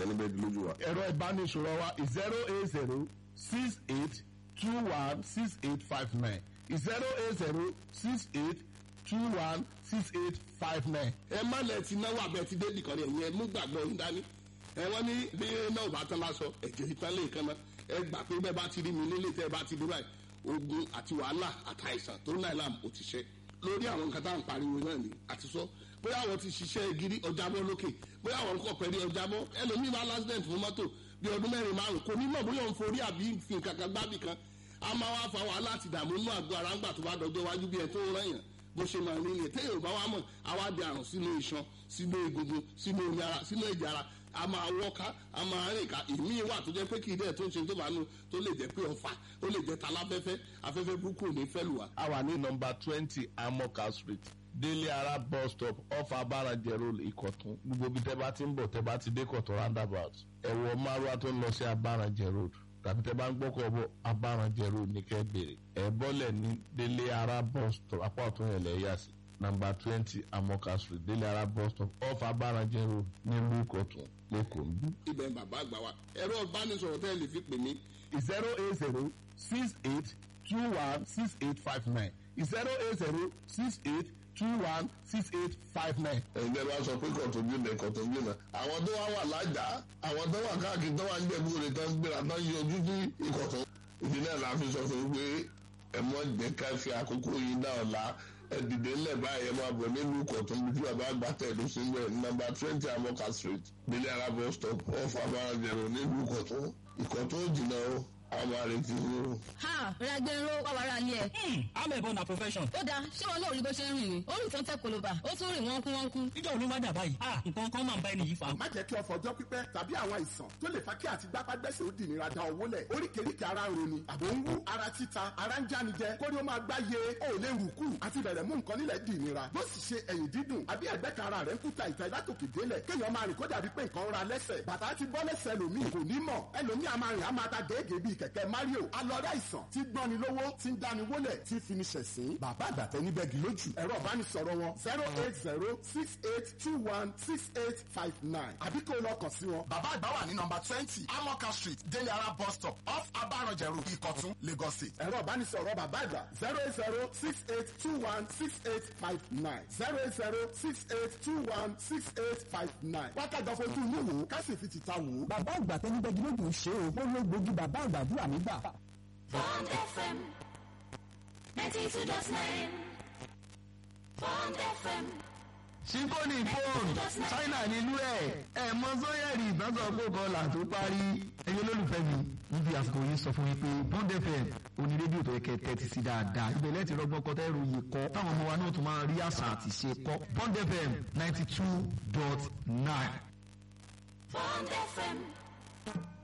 níbẹ̀ di lójú wa. ẹ̀rọ ìbánisọ̀rọ̀ wa zero eight zero six eight two one six eight five nine zero eight zero six eight two one six eight five nine. ẹ má lẹ ti náwó abẹ ti dé nìkan ni ẹ̀yin ẹ mú gbàgbọ́ yín dání ẹ wọ́n ní bí náà bá tán lásọ ẹ̀jẹ̀ ìtàn lè kan náà ẹ gbà pé bẹ́ẹ̀ bá ti rí mi nílé tẹ́ ẹ bá ti dé báyìí ogun àti wàhálà àtàìsàn tó náà làm ó ti ṣe lórí àwọn nǹkan tá à ń pariwo náà ni àti sọ bóyá àwọn ti ṣiṣẹ́ gidi ọjàbọ́ lókè bóyá àwọn kọ̀ pẹ̀lú ọjàbọ́ ẹlòmíì máa lásìdẹ̀ǹt fún mọ́tò bí ọdún mẹ́rin márùn kò ní mọ̀ bóyá òun forí àbí fi nǹkan kan gbábì kan a máa wá fa wàhálà àti ìdààmú inú àgọ́ ara ńgbà tó bá dọjọ́ iwájú bí ẹ tó ń rẹ̀yàn bó ṣe máa ní ilé téèyàn bá wà mọ̀ àwa di àrùn sínú iṣan sínú egungun sínú omi ara sínú ẹ̀jẹ̀ ara a máa wọ́ká a máa rìn ká ìmí wà tó jẹ́ pé kì í dẹ̀ tó ń ṣe tó bá nu tó lè jẹ́ pé ọ̀fà ó lè jẹ́ taláfẹ́fẹ́ afẹ́fẹ́ burúkú ò ní fẹ́ lù wá. a wà ní nọmba twenty amoka street délé ara bus stop off abarajẹ road ìkọ̀tún gbogbo ibi tẹ́ bá ti ń bọ̀ tẹ́ bá ti dé kọ̀tún roundabout ẹ̀wọ̀ márùwá tó ń lọ sí abarajẹ road tàbí tẹ́ bá ń gbọ́kọ̀ bọ̀ abarajẹ road ní kẹ́ bèrè ẹ̀ bọ́lẹ̀ ní délé ara bus stop apá ọ̀tún yẹn lẹ̀ yà sí nọmba twenty amoka street délé ara bus stop off abarajẹ road nílùú ìkọ̀tún lẹ́kọ̀ọ́ ń bí. ibẹ̀ ń bàbá àgbà wa ẹ̀rọ ìbánisọ̀rọ̀ tẹ́ ẹ lè fi pè mí zero eight zero six eight two one six eight five nine zero eight zero six eight two one six eight five nine. ẹ̀yin tẹ́ bá sọ pé kọ̀tún jìnnà kọ̀tún jìnnà àwọn tó wá wà lájà àwọn tó wà káàkiri tó wà ń jẹ̀bú rẹ̀ tó ń gbéra tó ń yọjú sí ìkọ̀tún ìdí náà la fi sọ fún yín pé ẹ mọ jẹ́ ká fi àkókò yìí náà ọ̀la ẹ dìde ńlẹ̀ báyìí ẹ máa bọ̀ nílùú kọ̀tún bí tí bàbá àgbà tẹ̀lé sí ń bẹ̀ nọ́mbà twenty amoka street délé arábọ̀ stop off abáranjẹ̀rọ̀ nílùú kọ̀tún ìkọ̀tún jìnnà o àwọn àrètí yín o. ha ragbero wàwàrà ni ẹ. amẹ̀bọ na profession. ó dáa ṣé wọn náà rí bó ṣe ń rìn ni ó rìn tó ń tẹ koloba ó tún rìn wọ́n kú wọ́n kú. ìjọ òní wá dà báyìí. ah nǹkan kan máa ń bá ẹni yìí fa. má jẹ́ kí ọ̀fọ̀ ọjọ́ pípẹ́ tàbí àwọn àìsàn tó lè fa kí àti gbápágbẹ́sẹ̀ ó dìnira da owó lẹ̀ oríkèéríkèé ara ń roni àbò ń wú ara títa ara ń jáni jẹ kórí ó máa gbá ye ó lè rù kù àti bẹ̀rẹ̀ mú nǹkan nílẹ̀ dìnira bó sì ṣe ẹ̀yìn dídùn àbí ẹ̀gbẹ́ kan ara rẹ̀ ń kúta ìta ìlátòkè délẹ̀ kéèyàn máa rìn kó dàbí pé nǹkan ń ra lẹ́sẹ̀ bàtà ti bọ́ lẹ́sẹ̀ lòmíì kò ní mọ̀ ẹlòmíì a máa rìn a máa ta gèégèé bíi kẹ̀kẹ́ mario alọ́dá ìsàn tí gbọ́ni lówó tí ń dáni wólẹ̀ tí fi ni ṣẹ̀sín bàbá àgbàtẹ́ níbẹ̀ gì lójú ẹ̀rọ ìbánisọ̀rọ̀ wọn zero eight zero six eight two one six eight five nine àbí kó o lọ kàn sí wọn. bàbá àgbà wà ní nọmba twenty amoka street délé ara bus stop off abarọ̀jẹ̀rù ìkọ̀tún lagos state. ẹ̀rọ ìbánisọ̀rọ̀ bàbá àgbà zero eight zero six eight two one six eight five nine zero eight zero six eight two one six eight five nine. wákàtí ọ̀fojú inú wò ó ká sì fi tìta wò ó. bàbá àgbà tẹnibẹ́gi lójú ṣe o ó ló gbógi bàbá àgbàdúrà nígbà. Bond FM 92.9 Bond FM síkóní fóònù ṣáínà nílùú ẹ ẹ mọ sọyẹrì ìtànsọ kókọ là tó parí ẹyẹ olólùfẹ́ mi níbi àsìkò yìí sọ fún mi pé bond fm oní rédíò tó yẹ kẹ́ tẹ́tí sí dáadáa ibẹ̀ lẹ́tì rọgbọ́n kọ́ tẹ́rù yìí kọ́ táwọn ọmọ wa náà tún máa rí àṣà àti ṣe kọ́ bond fm ninety two dot nine. Bond FM